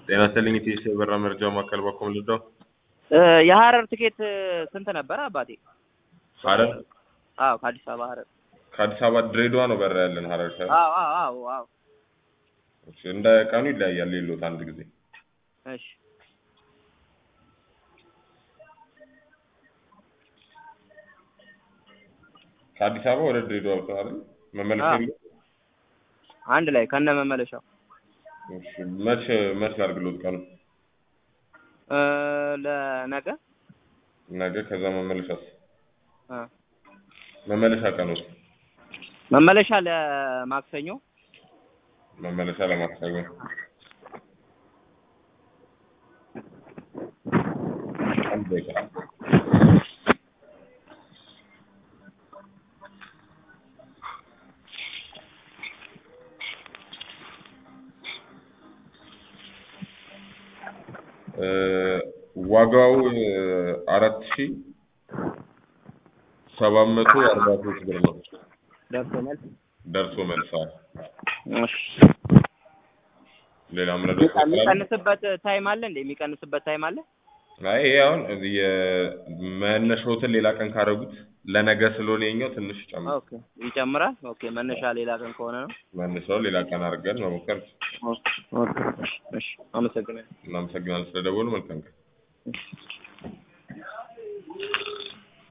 ጤና ይስጥልኝ ኢቲኤስ የበራ መረጃ ማዕከል በኩል ልደው የሀረር ትኬት ስንት ነበረ አባቴ? ሀረር አዎ ከአዲስ አበባ ሀረር። ከአዲስ አበባ ድሬዳዋ ነው በራ ያለን ሀረር ሳይሆን አዎ አዎ አዎ አዎ። እሺ፣ እንደ ቀኑ ይለያያል። ሌሎት አንድ ጊዜ እሺ ከአዲስ አበባ ወደ ድሬዳዋ ብቻ አይደል መመለስ አዎ። የለው? አንድ ላይ ከነ መመለሻው እሺ፣ መች መች ላድርግሎት ቀኑ እ ለነገ ነገ ከዛ መመለሻስ እ መመለሻ ቀኑስ መመለሻ ለማክሰኞ መመለሻ ለማክሰኞ አንድ ደቂቃ እ ዋጋው አራት ሺ ሰባት መቶ አርባ ሶስት ብር ነው። ደርሶ መልስ ደርሶ መልሳል። እሺ ሌላ ምረዶ የሚቀንስበት ታይም አለ እንዴ? የሚቀንስበት ታይም አለ? አይ ይሄ አሁን የመነሻዎትን ሌላ ቀን ካደረጉት ለነገ ስለሆነ የኛው ትንሽ ይጨምራል። ኦኬ ይጨምራል። ኦኬ መነሻ ሌላ ቀን ከሆነ ነው። መነሻው ሌላ ቀን አድርገን መሞከር ኦኬ ኦኬ እሺ አመሰግናለሁ። እናመሰግናለን ስለደወሉ። መልካም ቀን።